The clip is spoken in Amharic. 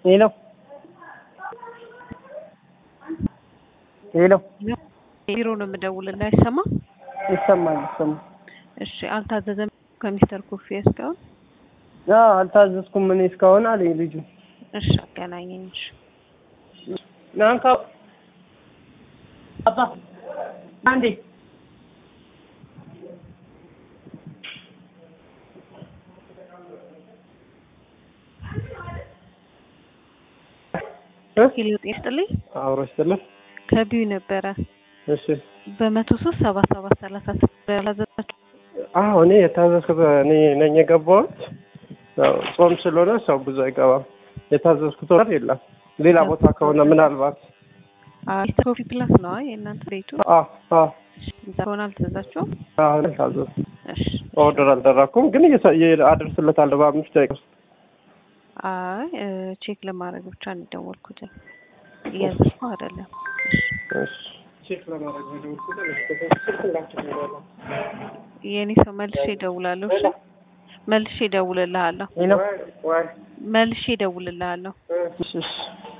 ሄሎ ሄሎ ቢሮ ነው የምደውልልህ። አይሰማም? ይሰማል ይሰማል። እሺ አልታዘዘም ከሚስተር ኮፊ እስካሁን? አዎ አልታዘዝኩም እኔ እስካሁን አለኝ ልጁ። እሺ አገናኘኝ። እሺ ናንካ አባ አንዴ ሄሎ ጤና ይስጥልኝ። አብሮ ይስጥልኝ። ከቢዩ ነበረ እሺ በመቶ ሶስት ሰባ ሰባት ሰላሳ ስድስት ያላዘዛችሁ አዎ እኔ የታዘዝኩት እኔ ነኝ የገባሁት። ያው ጾም ስለሆነ ሰው ብዙ አይገባም። የታዘዝኩት ወር የለም። ሌላ ቦታ ከሆነ ምናልባት ሚስተር ኮፊ ፕላስ ነው የእናንተ ቤቱ? አ አ እዛ ከሆነ አልተዛችሁም? አሁን አልታዘዝኩም። እሺ ኦርደር አልደረኩም፣ ግን እየሰ- እየ- አደርስለታለሁ በአምስት ደቂቃ ውስጥ። አይ እ ቼክ ለማድረግ ብቻ ነው የደወልኩት። እያዘዝኩ አይደለም። እሺ ቼክ ለማድረግ ነው የደወልኩት። ስልክ እንዳትደውል። የእኔ ሰው መልሼ እደውላለሁ። እሺ መልሼ እደውልልሃለሁ። ሄሎ ወይ መልሼ እደውልልሃለሁ። እሺ እሺ